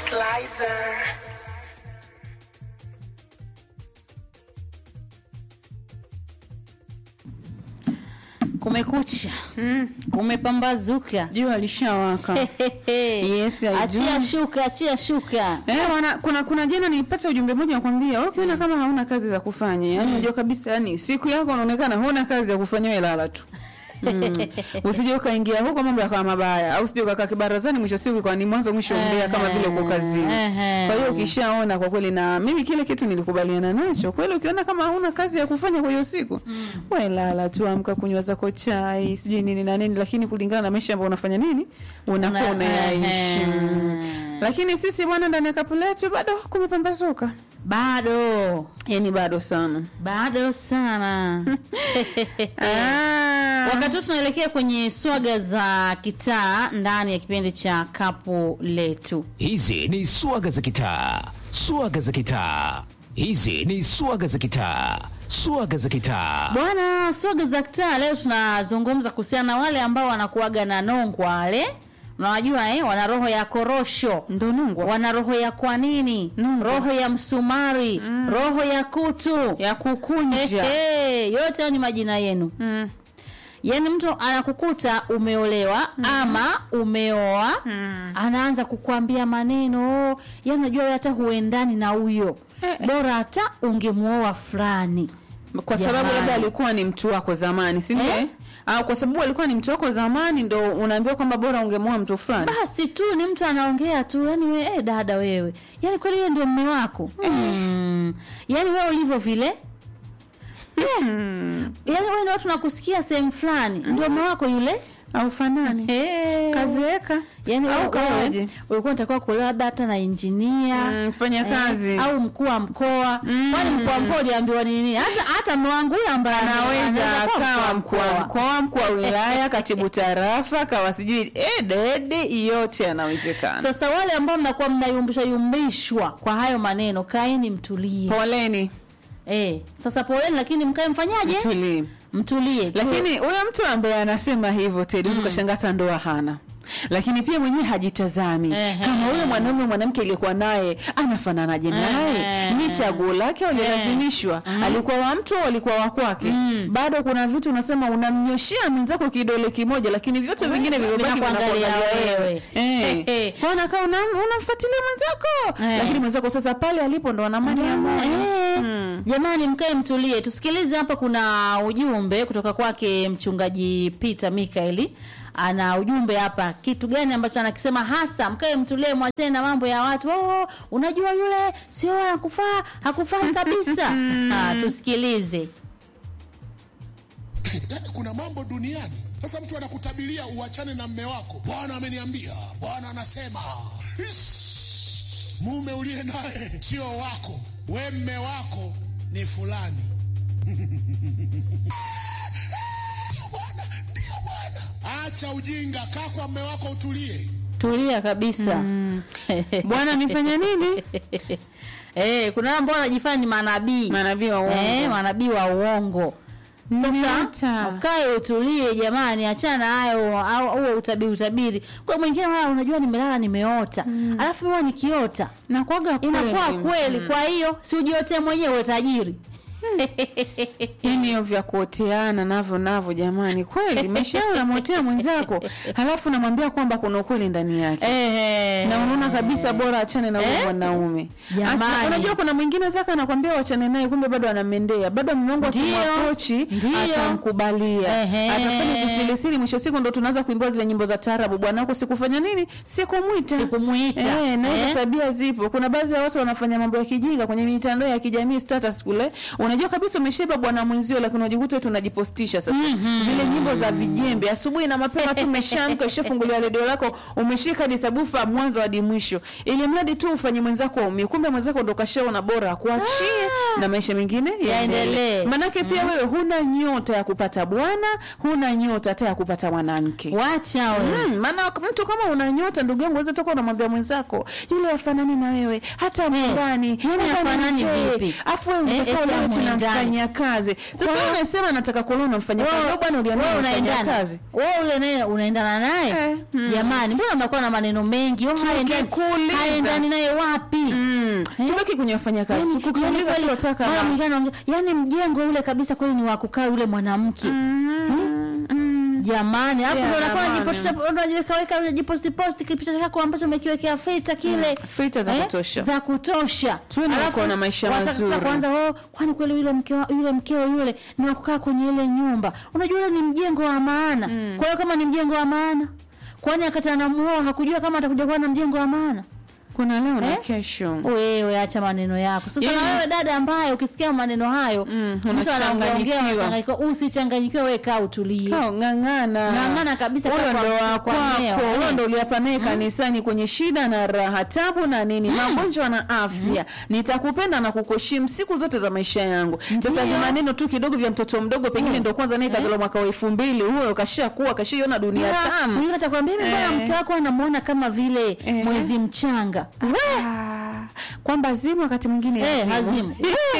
Slicer. Kumekucha, kumepambazuka. jua lishawaka Yes, I do. achia shuka, achia shuka. Eh, wana, kuna kuna jana nilipata ujumbe mmoja nakwambia, wewe ukiona kama hauna kazi za kufanya, yani unajua kabisa yani siku yako unaonekana huna kazi ya kufanya wewe lala tu. Mm. Usije ukaingia huko mambo yakawa mabaya au usije ukakaa kibarazani mwisho siku kwa ni mwanzo mwisho umbea kama vile uko kazini. Ehe. Kwa hiyo ukishaona kwa kweli na mimi kile kitu nilikubaliana nacho. Kweli ukiona kama hauna kazi ya kufanya kwa hiyo siku, wewe lala tu amka kunywa zako chai, sijui nini na nini lakini kulingana na maisha ambayo unafanya nini unakuwa Una- unayaishi. ehe. Lakini sisi bwana, ndani ya kapu letu bado kumepambazuka, Bado yani bado sana. bado sana. Ah. Wakati huu tunaelekea kwenye swaga za kitaa ndani ya kipindi cha kapu letu. Hizi ni swaga za kitaa, swaga za kitaa. Hizi ni swaga za kitaa, swaga za kitaa. Bwana, swaga za kitaa leo tunazungumza kuhusiana na wale ambao wanakuaga na nongwa wale unawajua eh, wana roho ya korosho Ndo nungwa wana roho ya kwa nini Nungwa. roho ya msumari roho ya kutu ya kukunja. Ehe, yote hayo ni majina yenu Mm. yaani mtu anakukuta umeolewa ama umeoa anaanza kukwambia maneno yaani unajua wewe hata huendani na huyo bora hata ungemuoa fulani Kwa sababu Jamani. labda alikuwa ni mtu wako zamani, si ndio? Eh? eh? Au kwa sababu alikuwa ni mtu wako zamani ndo unaambiwa kwamba bora ungemoa mtu fulani. basi tu ni mtu anaongea tu yani we, eh, dada wewe yani kweli wewe ndio mme wako mm. yani wewe ulivyo vile Eh. yani wewe ndio watu nakusikia sehemu fulani ndio mme wako yule Au fanani. Eh. Kazeeka. yani au wewe- kawaje? wewe ulikuwa unatakiwa kuolewa labda hata na injinia Mm, mfanya kazi. au mkuu wa mkoa kwani mkuu wa mkoa uliambiwa nini hata hata mme wangu huyo ambaye Anaweza kuwa akawa mkuu wa mkoa, mkuu wa wilaya, katibu tarafa, kawa sijui eh, dede, yote yanawezekana. Sasa wale ambao mnakuwa mnayumbishwa yumbishwa kwa hayo maneno, kaeni mtulie. Poleni, Eh, sasa poleni, lakini mkae mfanyaje? tulie. Mtulie. Lakini huyo mtu ambaye anasema hivyo Teddy, mm. ukashangaa hata ndoa hana lakini pia mwenyewe hajitazami Ehe. kama huyo mwanaume mwanamke aliyekuwa naye anafananaje naye Ehe. ni chaguo lake au alilazimishwa alikuwa wa mtu au alikuwa wa kwake bado kuna vitu unasema unamnyoshea mwenzako kidole kimoja lakini vyote vingine vilivyobaki Vinakuangalia vinakuangalia wewe. wewe eh kwa unakaa unam- unamfuatilia mwenzako Eh. lakini mwenzako sasa pale alipo ndo ana amani ya moyo Eh, Jamani, mkae mtulie. Tusikilize hapa, kuna ujumbe kutoka kwake mchungaji Peter Mikaeli. Ana ujumbe hapa, kitu gani ambacho anakisema hasa? Mkae mtulie, mwachane na mambo ya watu. Oh, unajua yule sio hakufaa, hakufai kabisa. Ah, tusikilize. Yaani kuna mambo duniani. Sasa mtu anakutabiria uachane na mme wako. Bwana ameniambia, Bwana anasema. Ish, mume uliye naye sio wako, we mme wako ni fulani. Bwana, ndio Bwana. Acha ujinga, kaa kwa mme wako utulie. Tulia kabisa. bwana nifanya nini Eh, kuna wale ambao wanajifanya ni manabii. Manabii wa uongo. Eh, manabii wa uongo. Sasa Nimeota. ukae utulie jamani, achana na hayo au huo utabiri utabiri. Kwa mwingine wala unajua nimelala nimeota. Alafu huwa nikiota nakwaga inakuwa kweli. Kwa hiyo si ujiote mwenyewe uwe tajiri. yani hiyo vya kuoteana navyo navyo jamani kweli maisha yao unamwotea mwenzako halafu namwambia kwamba kuna ukweli ndani yake Ehe. na unaona kabisa bora achane na huyo Eh? mwanaume Jamani. Ata- unajua kuna mwingine zaka anakwambia wachane naye kumbe bado anamendea bado mume wangu Ndio. akimwaprochi Ndio. atamkubalia Ehe. atafanya kisirisiri mwisho siku ndo tunaanza kuimbiwa zile nyimbo za taarabu bwana wako sikufanya nini sikumwita Sikumuita. eh, na hizo Eh? tabia zipo kuna baadhi ya watu wanafanya mambo ya kijinga kwenye mitandao ya kijamii status kule unajua kabisa umeshaiba bwana mwenzio lakini unajikuta tunajipostisha sasa zile nyimbo za vijembe asubuhi na mapema tu umeshamka ushafungulia redio lako umeshika hadi sabufa mwanzo hadi mwisho ili mradi tu ufanye mwenzako aumie kumbe mwenzako ndo kashaona bora akuachie na maisha mengine Yaendelee. manake pia wewe huna nyota ya kupata bwana huna nyota hata ya kupata mwanamke wacha wewe Mm, maana mtu kama una nyota ndugu yangu waweza toka unamwambia mwenzako yule afanani na wewe hata mwandani yani hafanani vipi? afu wewe Eh, unataka eti ulewe tena hamwendani. mfanya kazi sasa Kwa- wewe unasema nataka kuolewa na mfanya kazi Wewe- au bwana uliamua wewe mfanya unaendana kazi wewe ule naye unaendana naye Eh, mm. jamani mbona mnakuwa na maneno mengi Wewe haendani- Tukikuuliza. haendani naye wapi Mm. Eh? tubaki kwenye wafanya kazi Yaani- tukukiuliza yaani kweli, tunataka mara na- mwingine anaongea, yaani mjengo ule kabisa kweli ni wa kukaa yule mwanamke Mm, mm. jamani alafu Yeah, ndio unakuwa jamani. unajipotisha unajiweka weka unajiposti posti kipicha chako ambacho umekiwekea filter kile Filter za kutosha. za kutosha Tuwe na Alafu, kuona maisha wataka sasa mazuri. kwanza oh, kwani kweli yule mkeo yule mkeo yule ni wa kukaa kwenye ile nyumba unajua ule ni mjengo wa maana kwa hiyo kama ni mjengo wa maana kwani akati anamuoa hakujua kama atakuja kuwa na mjengo wa maana kuna leo na Eh? kesho wewe acha maneno yako sasa Yaani- na wewe dada ambaye ukisikia maneno hayo Mm, mtu anaongeaongea unachanganyikiwa. unachanganyikiwa usichanganyikiwe wewe kaa utulie Kao, ng'ang'ana Ng'ang'ana kabisa huyo kaa ndo kwa- wa kwa kwako mmeo, huyo eh. ndo uliapa naye kanisani kwenye shida na raha tabu na nini magonjwa na afya nitakupenda na kukuheshimu siku zote za maisha yangu sasa Ndio. vimaneno tu kidogo vya mtoto mdogo pengine ndo kwanza naye kazaliwa mwaka wa elfu mbili huyo kashakuwa kashaiona dunia tamu Mimi natakwambia mimi mbona Eh. mke wako anamuona kama vile Eh. mwezi mchanga Ah, kwamba zimu wakati mwingine Eh, hazimu. hazimu.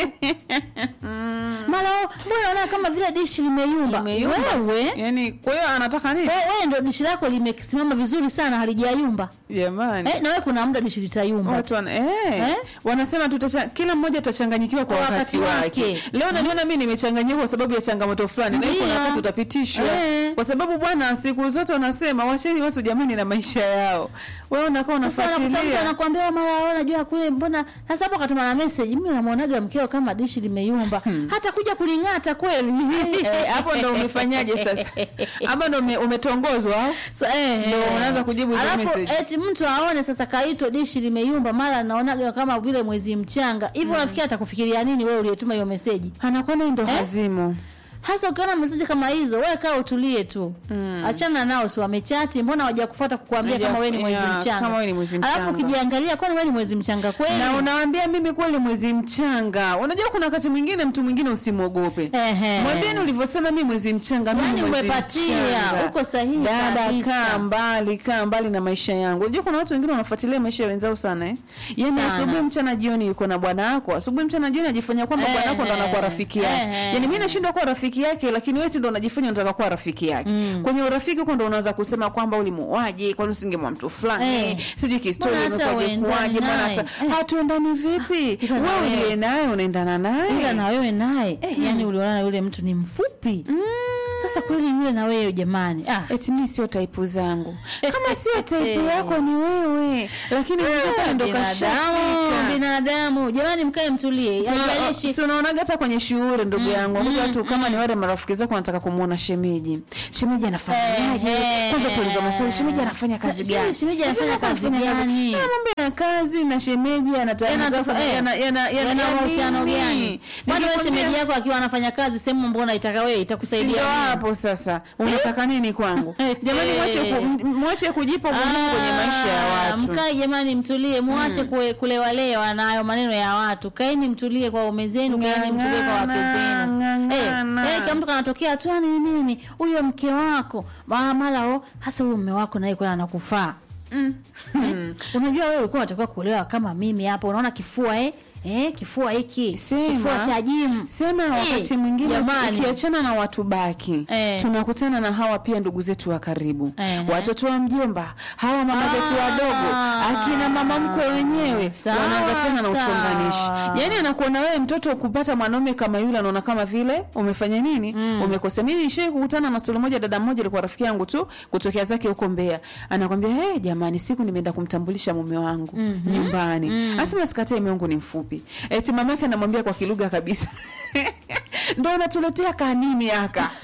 mara oh, mbona unaona kama vile dishi limeyumba Limeyumba. wewe yani kwa hiyo anataka nini wewe wewe ndo dishi lako limesimama vizuri sana halijayumba jamani eh, na wewe kuna muda dishi litayumba watu wana, eh, Eh? wanasema tutacha, kila mmoja atachanganyikiwa kwa Kwa wakati, wakati wake. wake. Leo naliona mimi nimechanganyikiwa kwa sababu ya changamoto fulani, na iko Ndio. na wakati utapitishwa, Eh. kwa sababu bwana, siku zote wanasema wacheni watu jamani na maisha yao. Wewe unakaa sasa unakuta mtu unafuatilia anakuambia "Oh, mara wewe unajua kule mbona sasa hapo katuma na message mimi namuonaga mkeo kama dishi limeyumba hata kuja kuling'ata kweli Eh, hapo ndo umefanyaje sasa? Hapo ndo ume- umetongozwa au? Sa- eh, Ndio eh. unaanza kujibu hizo Alafu message. eti mtu aone sasa kaitwa dishi limeyumba mara naonaga kama vile mwezi mchanga hivyo unafikiria atakufikiria nini wewe uliyetuma hiyo meseji Anakuwa naye ndo hazimu. hasa ukiona meseji kama hizo wewe kaa utulie tu achana nao si wamechati mbona hawaja kufuata kukuambia Hawaja- kama wewe ni mwezi yeah, mchanga kama wewe ni mwezi alafu mchanga. ukijiangalia kwani wewe ni mwezi mchanga kweli Na unawaambia mimi kweli mwezi mchanga. Unajua kuna wakati mwingine mtu mwingine usimwogope. Ehe. Mwambieni ulivyosema mimi mwezi mchanga mimi Yaani mwezi umepatia, mchanga. uko sahihi Dada kabisa. kaa mbali, kaa mbali na maisha yangu. Unajua kuna watu wengine wanafuatilia maisha ya wenzao sana eh. Yaani Sana. asubuhi mchana jioni yuko na bwana wako, asubuhi mchana jioni ajifanya kwamba Ehe. bwana wako ndo anakuwa rafiki yake. Ehe. Yaani mimi nashindwa kuwa rafiki yake lakini wewe tu ndo unajifanya unataka kuwa rafiki yake. Kwenye urafiki huko ndo unaanza kusema kwamba ulimuaje, kwani usingemwa mtu fulani, Eh. sijui kihistoria Mbona hata imekuwaje uendani kuwaje, mbona naye? hata Eh. hatuendani vipi? Ila na Wewe wewe. uliye naye unaendana naye. ila na wewe naye eh, yani uliona yule mtu ni mfupi sasa kweli yule na wewe jamani ah. eti mi sio taipu zangu kama sio taipu yako ni wewe lakini mwenza pale ndo binadamu kashafika binadamu jamani mkae mtulie haijalishi Si unaonaga hata kwenye shughuli ndugu yangu mm, watu kama ni wale marafiki zako wanataka kumuona shemeji shemeji anafanyaje Eh, kwanza tuuliza maswali shemeji anafanya kazi She- gani shemeji anafanya Shemeji kazi anafanya gani? Ah, mambo ya kazi na shemeji Yana- eh, yana yana mahusiano gani kwani wewe shemeji yako akiwa anafanya kazi sehemu mbona itaka wewe itakusaidia ndio nini? hapo sasa unataka nini kwangu Eh. jamani mwache ku- m- mwache kujipa umuhimu kwenye maisha ya Ah, watu Mkae jamani, mtulie, muache kue- kulewalewa na hayo maneno ya watu. Kaeni mtulie kwa waume zenu, kaeni mtulie kwa wake zenu. Ng'ang'ana. Eh, eh, kama mtu kanatokea tu "Ah, ni mimi huyo mke wako Ma- mara o hasa huyo mume wako naye kwani anakufaa mm. eh? Unajua wewe ulikuwa unatakiwa kuolewa kama mimi hapa, unaona kifua eh? Eh, kifua hiki Sema. kifua cha jimu sema Eh, wakati mwingine jamani. ukiachana na watu baki Eh. tunakutana na hawa pia ndugu zetu wa karibu Eh. watoto wa mjomba hawa mama Ah. zetu wadogo akina mama mkwe wenyewe Sawa, wanaanza tena na sawa. uchonganishi yaani anakuona wewe mtoto kupata mwanaume kama yule anaona kama vile umefanya nini umekosea mimi nishai kukutana na stori moja dada mmoja alikuwa rafiki yangu tu kutokea zake huko Mbeya anakwambia hey, jamani siku nimeenda kumtambulisha mume wangu nyumbani asema sikatai mume wangu ni mfupi eti mamake anamwambia kwa kilugha kabisa ndo unatuletea kanini aka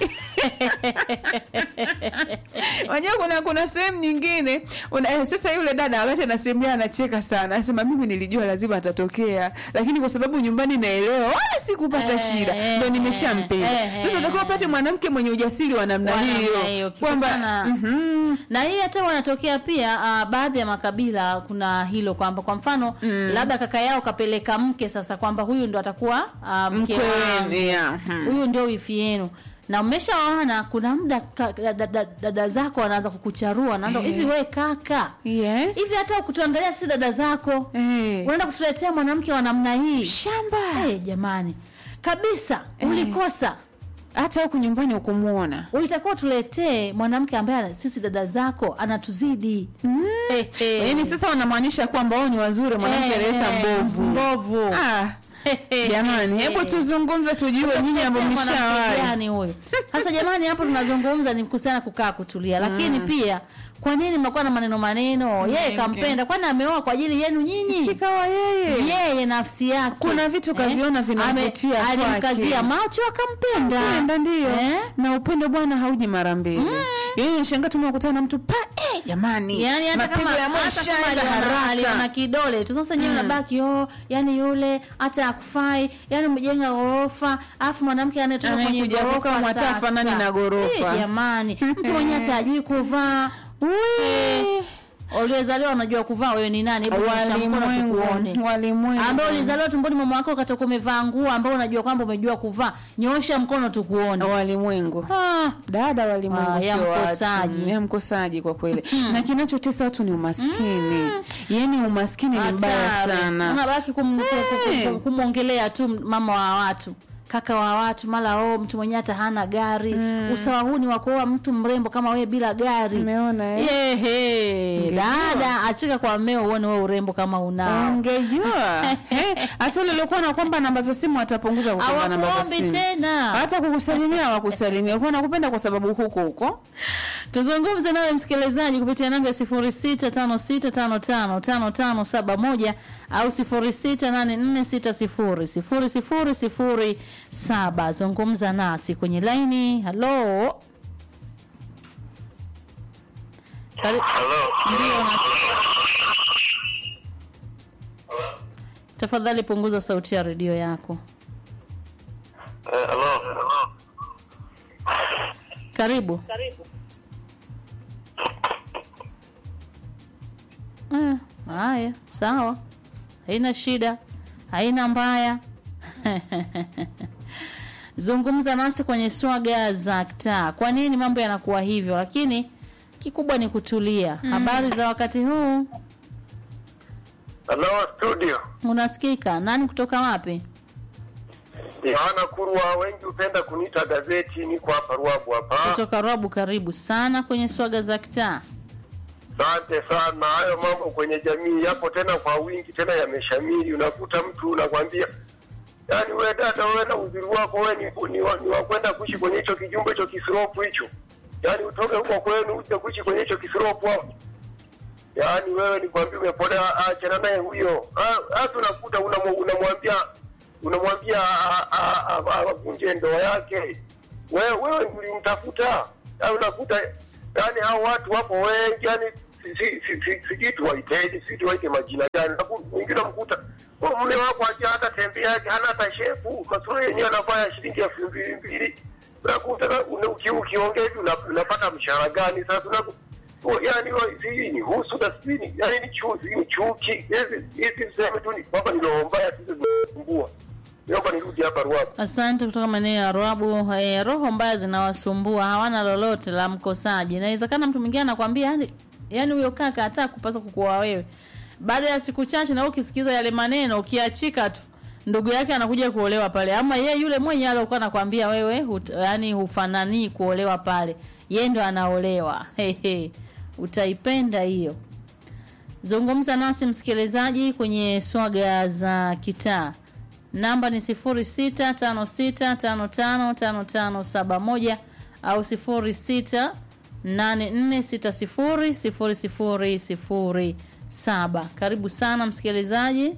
Unajua kuna kuna sehemu nyingine una, eh, sasa yule dada wakati anasimulia anacheka sana, anasema mimi nilijua lazima atatokea, lakini kwa sababu nyumbani naelewa wala sikupata Eh, shida, eh, ndo nimeshampenda. eh, Sasa eh. utakuwa upate mwanamke mwenye ujasiri wa namna Wa namna hiyo, hiyo kwamba ukikutana- mhm, na hii hata wanatokea pia uh, baadhi ya makabila kuna hilo kwamba kwa mfano mm. labda kaka yao kapeleka mke sasa kwamba huyu ndo atakuwa uh, mke mkwe wangu yeah, mhm. huyu ndio wifi yenu na umeshaona kuna muda ka- dada, dada, dada zako wanaanza kukucharua wanaanza Eh. hivi we kaka Yes. hivi hata kutuangalia si dada zako Eh. unaenda kutuletea mwanamke wa namna hii shamba hey, jamani kabisa Eh. ulikosa hata huku nyumbani ukumuona itakuwa tuletee mwanamke ambaye ana- sisi dada zako anatuzidi mm. hey, hey. yaani sasa wanamaanisha kwamba wao ni wazuri mwanamke Eh, alileta mbovu mbovu ah, jamani hebu tuzungumze tujue nyinyi ambao Mwanamke mshawahi gani huyo sasa jamani hapo tunazungumza ni kuhusiana kukaa kutulia lakini pia kwa nini mnakuwa na maneno maneno yeye Mengi. kampenda kwani ameoa kwa ajili yenu nyinyi sikawa yeye yeye nafsi yake Kuna vitu kaviona vinavutia Ame- alimkazia kwake. macho akampenda Upenda ndio Eh? na upendo bwana hauji mara mbili yaani unashangaa tu unakutana na mtu pa eh, jamani yani hata kama mapigo ya moyo hata kama yashaenda aliona- aliona haraka kidole tu sasa nyewe nabaki oh yani yule hata akufai yani umejenga ghorofa alafu mwanamke anayetoka kwenye Anayekuja hapo ghorofa kama sasa. hatafanani na ghorofa. Eh, jamani mtu mwenyewe hata ajui kuvaa Ui. uliozaliwa unajua kuvaa wewe ni nani hebu nyosha mkono tukuone walimwengu walimwengu ambaye ulizaliwa tumboni mwa mwako ukatoka umevaa nguo ambayo unajua kwamba umejua kuvaa nyosha mkono tukuone walimwengu ah. dada walimwengu Ah, ya sio watu. mkosaji. ya mkosaji kwa kweli na kinachotesa watu ni umaskini yaani umaskini ni mbaya Hatari. sana unabaki kum, kum, kum, Eh. kum, kumwongelea tu mama wa watu kaka wa watu mara oh, mtu mwenyewe hata hana gari usawa huu ni wa kuoa mtu mrembo kama wewe bila gari Umeona, eh? Yehe, Ungejua. dada achika kwa mmeo uone wewe urembo kama unao ungejua Eh, hata ule uliokuwa na kwamba namba za simu atapunguza kukwamba namba za hawakuombi simu tena hata kukusalimia wakusalimia ulikuwa nakupenda kwa sababu huko huko tuzungumze nawe msikilizaji kupitia namba ya sifuri sita tano sita tano tano tano tano saba moja au sifuri sita nane nne sita sifuri sifuri sifuri sifuri saba zungumza nasi kwenye laini halo Kari- Ndio, na- tafadhali punguza sauti ya redio yako Eh, halo. karibu Mm, haya sawa haina shida haina mbaya zungumza nasi kwenye swaga za ktaa kwa nini mambo yanakuwa hivyo lakini kikubwa ni kutulia habari za wakati huu Halo studio. unasikika nani kutoka wapi Yohana Kurwa, wengi hupenda kuniita gazeti, niko hapa Ruabu hapa. kutoka Rwabu karibu sana kwenye swaga za kitaa Asante sana. Hayo mambo kwenye jamii yapo tena kwa wingi, tena yameshamiri. Unakuta mtu unakwambia, yaani wewe dada, wewe na uzuri wako wewe ni, ni, wa- ni wa kwenda kuishi kwenye hicho kijumba hicho kisiropu hicho, yaani utoke huko kwenu uje kuishi kwenye hicho kisiropu hapo. Yaani wewe nikwambia, umepotea, achana naye huyo. Ah, Hata unakuta unamwa- unamwambia unamwambia a- a- a- avunje ndoa yake, wewe wewe ulimtafuta. Yaani unakuta yaani hao watu wapo wengi, yani sijui si, si, si, sijui tuwaiteje, sijui tuwaite majina gani. Unaku- Wengine mkuta "Oh, mume wako aja hata tembea yake hana hata shepu, masura yenyewe anavaa ya shilingi elfu mbili mbili. Unakuta na- una- uki- ukiongea hivi una- unapata mshahara gani sasa unaku Oh, yani wa- sijui ni husuda sijui ni yani ni chu- sijui ni chuki hizi hizi sehemu tu ni kwamba ni roho mbaya tu zinasumbua. Naomba nirudi hapa Ruabu. Asante kutoka maeneo ya Rwabu. E, roho mbaya zinawasumbua, hawana lolote la mkosaji. Inawezekana mtu mwingine anakwambia yani, yani huyo kaka hata kupaswa kukuoa wewe. Baada ya siku chache na wewe ukisikiza yale maneno ukiachika tu ndugu yake anakuja kuolewa pale, ama ye yule mwenye alikuwa anakwambia wewe hut, yani hufanani kuolewa pale, ye ndo anaolewa. Hehe, utaipenda hiyo. Zungumza nasi msikilizaji kwenye swaga za kitaa. Namba ni 0656555571 au 0684600007. Karibu sana msikilizaji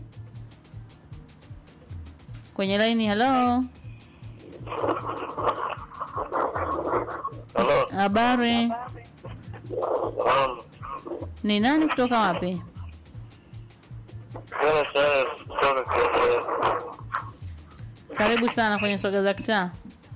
kwenye laini. Hello, Halo. Habari, Naam. ni nani kutoka wapi? Tena Charles kutoka Kielewele. Karibu sana kwenye soga za kitaa.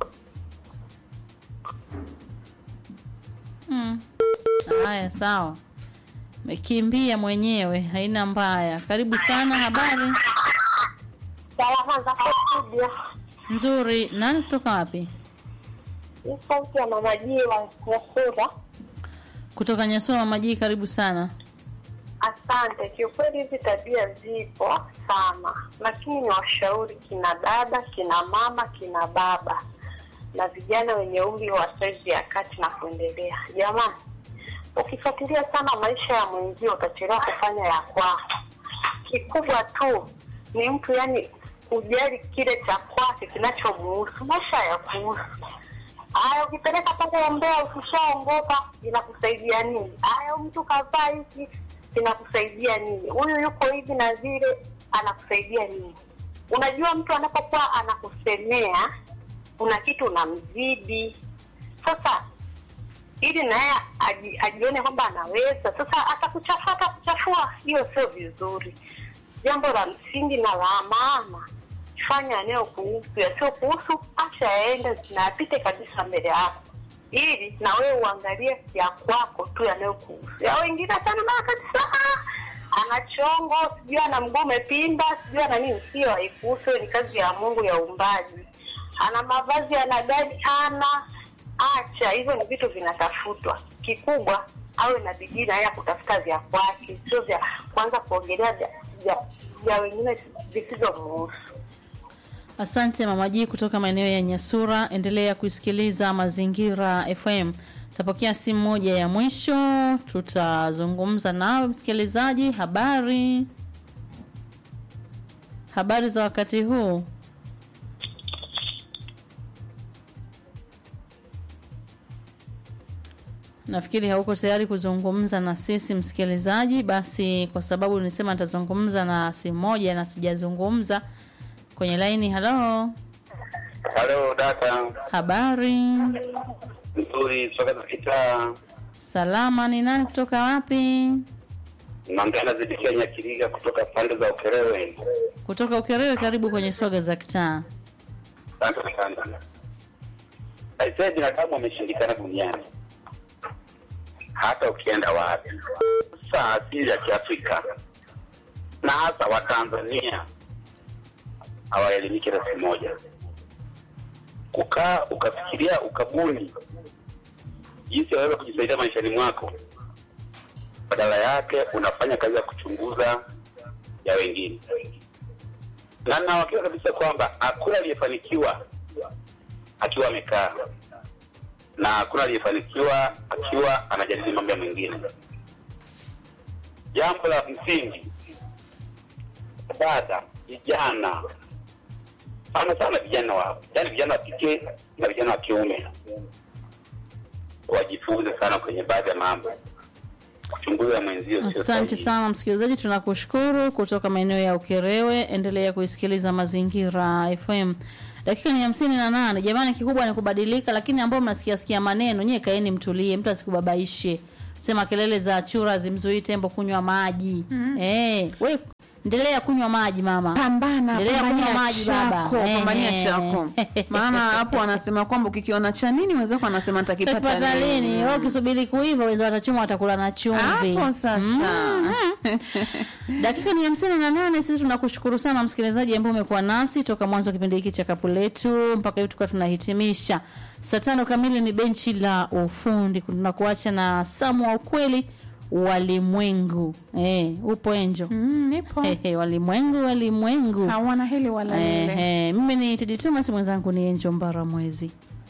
Mm. Haya, sawa, mekimbia mwenyewe, haina mbaya. Karibu sana. Habari Salama za studio. nzuri. Nani kutoka wapi? Ni sauti ya mama Jiwa Nyasura. Kutoka Nyasua Mamajii. Karibu sana. Asante. Kiukweli hizi tabia zipo sana, lakini ni washauri kina dada, kina mama, kina baba na vijana wenye umri wa saizi ya kati na kuendelea. Jamani, ukifuatilia sana maisha ya mwenzio utachelewa kufanya ya kwako. Kikubwa tu ni mtu yani kujali kile cha kwake kinachomuhusu, maisha ya kuhusu Aya, ukipeleka pale Mbeya ukishaongoka inakusaidia nini? Aya, mtu kavaa hiki kinakusaidia nini? Huyu yuko hivi na vile anakusaidia nini? Unajua, mtu anapokuwa anakusemea kuna kitu unamzidi. Sasa ili naye aji, ajione kwamba anaweza, sasa atakuchafua, atakuchafua. Hiyo sio vizuri. Jambo la msingi na la maana fanya yanayokuhusu, yasiyokuhusu acha yaende na yapite kabisa mbele yako, ili na wewe uangalie ya kwako tu yanayokuhusu. Ya wengine sana mara kabisa, "Ah, ana chongo, sijui ana mguu umepinda, sijui ana nini. Sio, haikuhusu. Hiyo ni kazi ya Mungu ya uumbaji. Ana mavazi, ana gari, ana acha hivyo, ni vitu vinatafutwa. Kikubwa awe na bidii na yeye ya kutafuta vya kwake, sio vya kwanza kuongelea vya, vya, vya wengine visivyomuhusu. Asante Mama G kutoka maeneo ya Nyasura. Endelea kuisikiliza Mazingira FM. Tapokea simu moja ya mwisho, tutazungumza nawe msikilizaji. Habari, habari za wakati huu? Nafikiri hauko tayari kuzungumza na sisi msikilizaji. Basi kwa sababu nisema nitazungumza na simu moja na sijazungumza kwenye laini. Halo, Halo dada, habari? nzuri soka za kitaa. Salama. Ni nani kutoka wapi? Naongea na Zidikia Nyakiriga kutoka pande za Ukerewe. Kutoka Ukerewe. Karibu kwenye soga za kitaa. Asante sana. Aisee, binadamu ameshindikana duniani, hata ukienda wapi. Sasa asili ya Kiafrika na hasa Watanzania hawaelimiki rasi moja. Kukaa ukafikiria ukabuni jinsi waweza kujisaidia maishani mwako, badala yake unafanya kazi ya kuchunguza ya wengine, na nawakika kabisa kwamba hakuna aliyefanikiwa akiwa amekaa na hakuna aliyefanikiwa akiwa anajadili mambo ya mwingine. Jambo la msingi, dada, vijana sana sana, vijana wa yani, vijana wa kike na vijana wa kiume wajifunze sana kwenye baadhi ya mambo, kuchunguza mwenzio sio Asante sahihi. sana msikilizaji, tunakushukuru kutoka maeneo ya Ukerewe. Endelea kuisikiliza Mazingira FM. Dakika ni hamsini na nane. Jamani, kikubwa ni kubadilika, lakini ambao mnasikia sikia maneno nyie, kaeni mtulie, mtu asikubabaishe. Sema kelele za chura zimzuii tembo kunywa maji. Eh, we endelea kunywa maji mama. pambana Endelea pambania kunywa maji, baba. chako Eh, pambania eh. chako maana hapo wanasema kwamba ukikiona cha nini wenzako anasema nitakipata Takipata lini? lini Wewe ukisubiri kuiva wenza watachuma watakula na chumvi. hapo sasa Dakika ni hamsini na nane. Sisi tunakushukuru sana msikilizaji ambao umekuwa nasi toka mwanzo wa kipindi hiki cha kapu letu mpaka hivi tukawa tunahitimisha. Saa tano kamili ni benchi la ufundi, tunakuacha na Samu wa ukweli walimwengu. Eh, upo Enjo? Mm, nipo Ehe, walimwengu walimwengu. hawana hili wala lile Ehe, mimi ni Tedi Thomas, mwenzangu ni Enjo Mbara Mwezi.